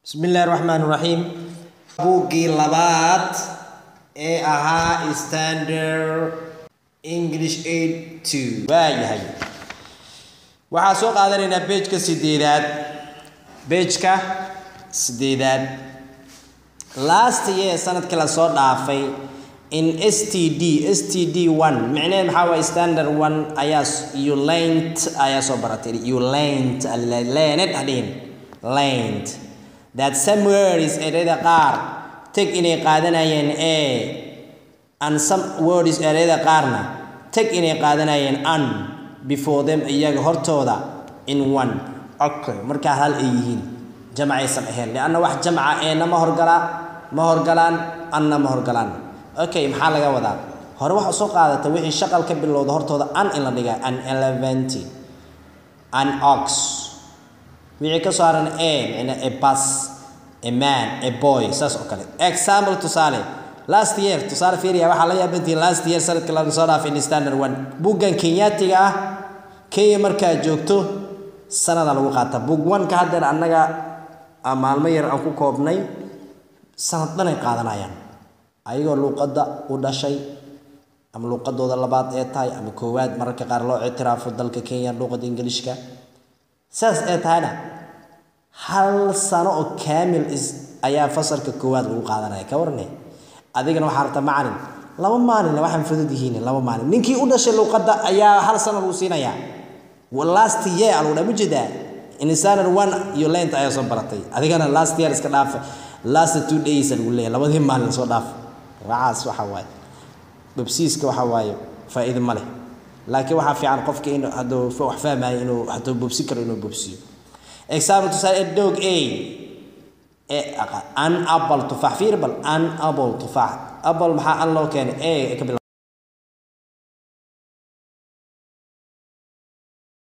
bismillaahi raxmaan raxiim buuggii labaad ee ahaa standard english aid two waayahay waxaa soo qaadanaynaa bejka sideedaad bejka sideedaad last year sanadkii lasoo dhaafay in s t d s t d one micneheed maxaa waay standard one ayaa you lent ayaa soo baratay you lent leened hadhihin lent that some words ereyada qaar teg inay qaadanayeen a and some words ereyada qaarna teg inay qaadanayeen an before them iyaga hortooda in one okay markaa hal ay yihiin jamacaysan ahayn lianna wax jamca eena ma horgalaa ma horgalaan anna ma horgalaan okay maxaa laga wadaa hore waxa soo qaadata wixii shaqal ka bilowda hortooda an in la dhiga an eleventy an ox wixii ka soo haran a micna a bus a man a boy saas oo kale example tusaale last year tusaale fiiriya waxaa la yaabantihiin last year sanadka la soo dhaafay in standard one buggan kenyaatiga ah kenya markaa joogto sanada lagu qaata bug one ka haddeer annaga maalmo yar aan ku koobnay sanad dhanay qaadanayaan ayagoo luuqadda u dhashay ama luuqadooda labaad ee tahay ama koowaad mararka qaar loo ictiraafo dalka kenya luuqadda ingiliishka saas ee tahayna hal sano oo kaamil is ayaa fasalka koowaad lagu qaadanaya ka warne adigana waxaa rabtaa macalin laba maalinna waxaan fudud yihiin laba maalin ninkii u dhashay luuqadda ayaa hal sano lagu siinayaa last year lagu dhaa mujeedaa in standard one iyo lent ayaa soo baratay adigana last year iska dhaafa last two days lagu leeyahay labadii maalin soo dhaaf waxaas waxa waaye babsiiska waxa waaye faa'iido ma leh laakiin waxaa fiican qofka in hadduu wax fahmayo inuu hadduu bobsi karo inuu bobsiyo example tusaale dog a an apple tufaax fiir bal an apple tufaax apple maxaa an loo keenay a ka bila